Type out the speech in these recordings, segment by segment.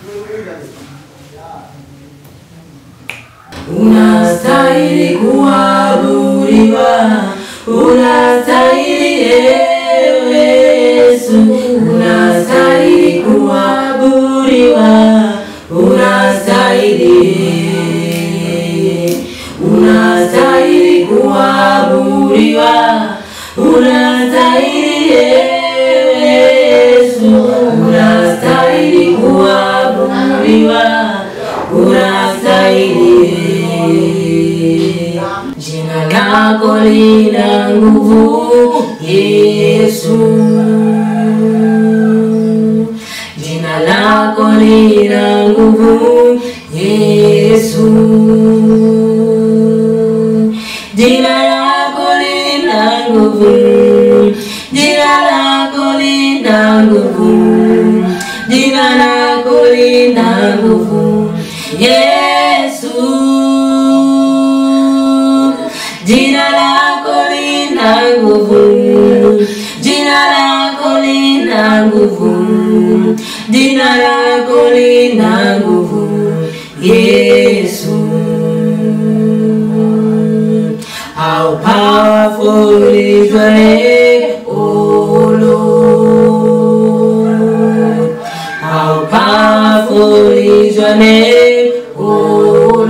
Unastahili kuabudiwa, unastahili ewe Yesu, unastahili kuabudiwa, unastahili, unastahili kuabudiwa, unastahili ewe Yesu, unastahili kuabudiwa, unastahili. Jina lako lina nguvu Yesu, jina lako lina nguvu Yesu, jina lako lina nguvu, jina lako lina nguvu, jina lako lina nguvu Yesu, jina lako lina nguvu, jina lako lina nguvu, jina lako lina nguvu Yesu. How powerful is your name, O Lord. How powerful is your name, O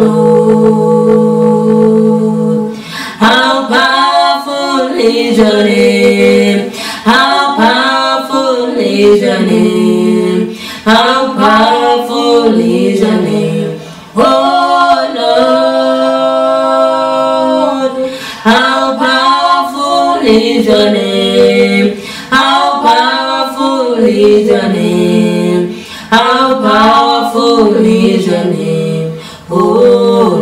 Lord. How powerful is your name. How powerful is your name. How powerful is your name. Oh Lord. How powerful is your name. How powerful is your name. How powerful is your name. Oh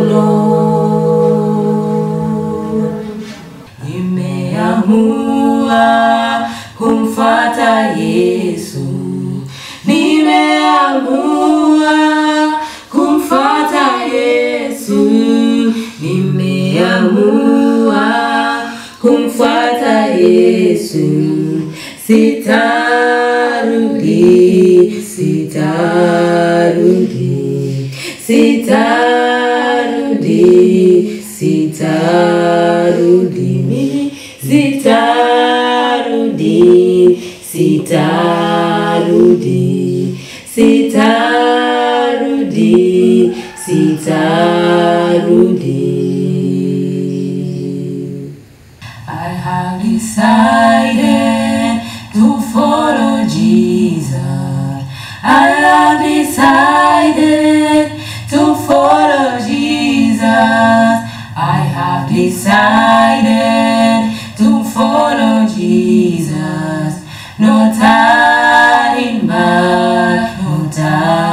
Lord. Nimeamua kumfuata Yesu. Nimeamua kumfuata Yesu. Nimeamua kumfuata Yesu. Sitarudi, sitarudi, sitarudi, sitarudi, mimi sitarudi, sitarudi, sitarudi, sitarudi. I have decided to follow Jesus. I have decided to follow Jesus. I have decided to follow Jesus. No turning back, no turning